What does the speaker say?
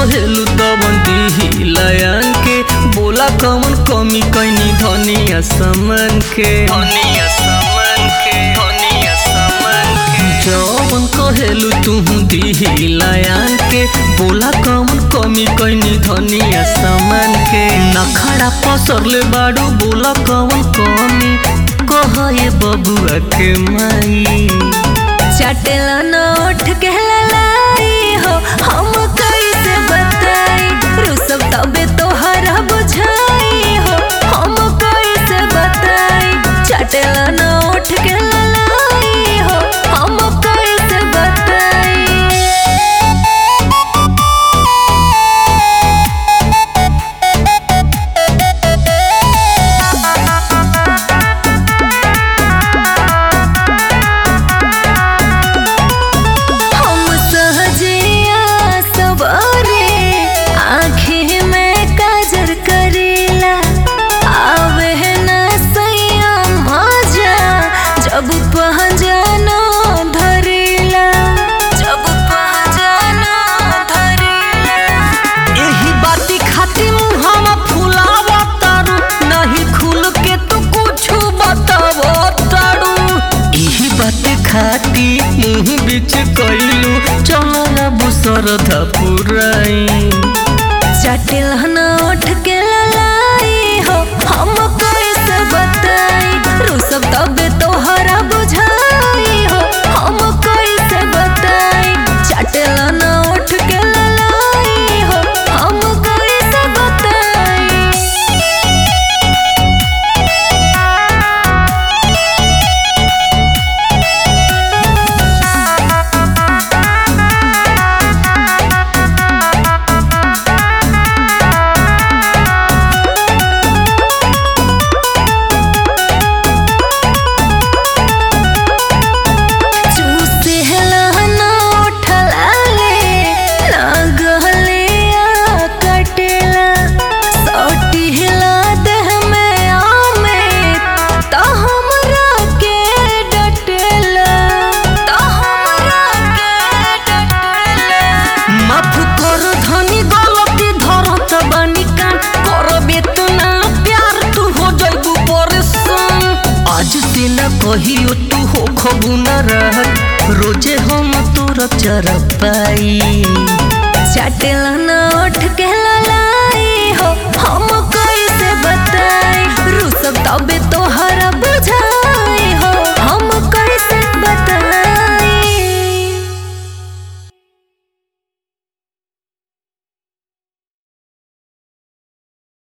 कहेलू तवन दिही लयन के बोला कवन कमी कैनी धनिया समन के धनिया समन के धनिया समन के जवन कहेलू तू दिही लयन के बोला कवन कमी कैनी धनिया समन के नखड़ा पसरले बाड़ू बोला कवन कमी कहे बबुआ के माई चटेला नोट के ललाई हो हम कैसे बताई रुसब तबे तोहरा बुझाई हो हम कैसे बताई चटेला नोट के ललाई हो हम कैसे बताई हम सहजिया सवारे आँखें में काजर करेला आवे न सैया मजा जब पहचाना धरेला जब पहचाना धरेला एही बाती खातिर मुहावा फुलावा तारू नहीं खुल के तू कुछ बतावो तारू एही बाती खाती मुंह बीच कइलू चला बुसर धपुराई चटिल नोट के ललाई हो हम कैसे बताई रुसब तबे तोहरा बुझाई हो हम कैसे बताई चटिल नोट के ललाई हो हम कैसे बताई चूसे हलाना उठला ले ना गहले आ कटेला सोटी हिला देह में आमे तो हमरा के डटेला तो हमरा के डटेला माफ कर धनी गलती धरत बानी कान करबे तू ना प्यार तू हो जाइबू परेशान आज से ना कहियो तू हो खबू ना रहत रोजे हम तोरा चर पाई चटेला नोट के ललाई हो हम